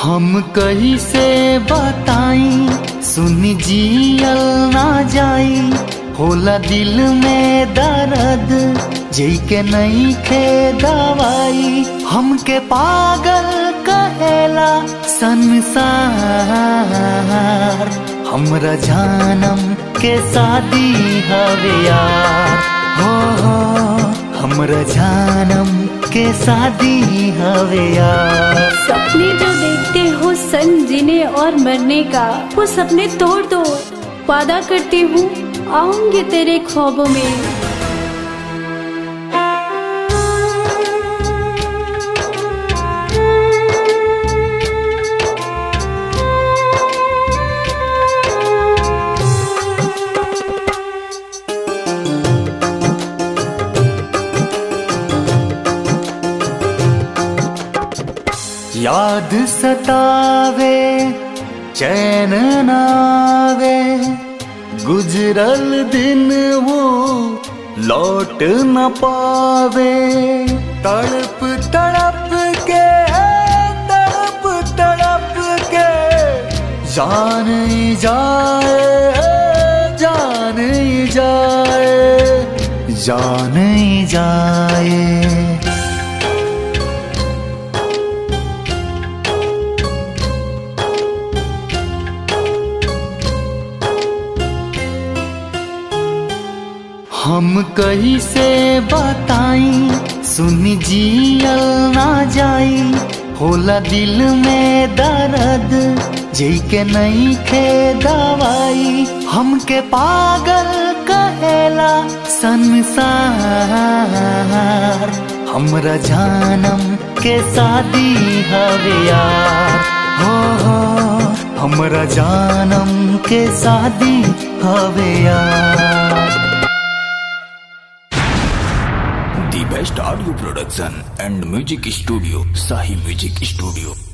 हम कहीं से बताई सुन जियल ना जाई होला दिल में दर्द जई के नहीं खे दवाई हमके पागल कहेला संसार हमरा जानम के शादी हवे यार हो हो हमरा जानम के शादी हवे यार सपने जो देखते हो संग जीने और मरने का वो सपने तोड़ दो वादा करती हूँ आऊंगी तेरे ख्वाबों में याद सतावे चैन नावे गुजरल दिन वो लौट न पावे तड़प तड़प के तड़प तड़प के जान ही जाए जान ही जाए जान ही जाए हम कहीं से बताई सुन जियल ना जाई होला दिल में दर्द जई के नहीं खे दवाई हमके पागल कहेला संसार हमरा जानम के शादी हवे यार हो हो हमरा जानम के शादी हवे यार The best audio production and music studio, Sahi Music Studio.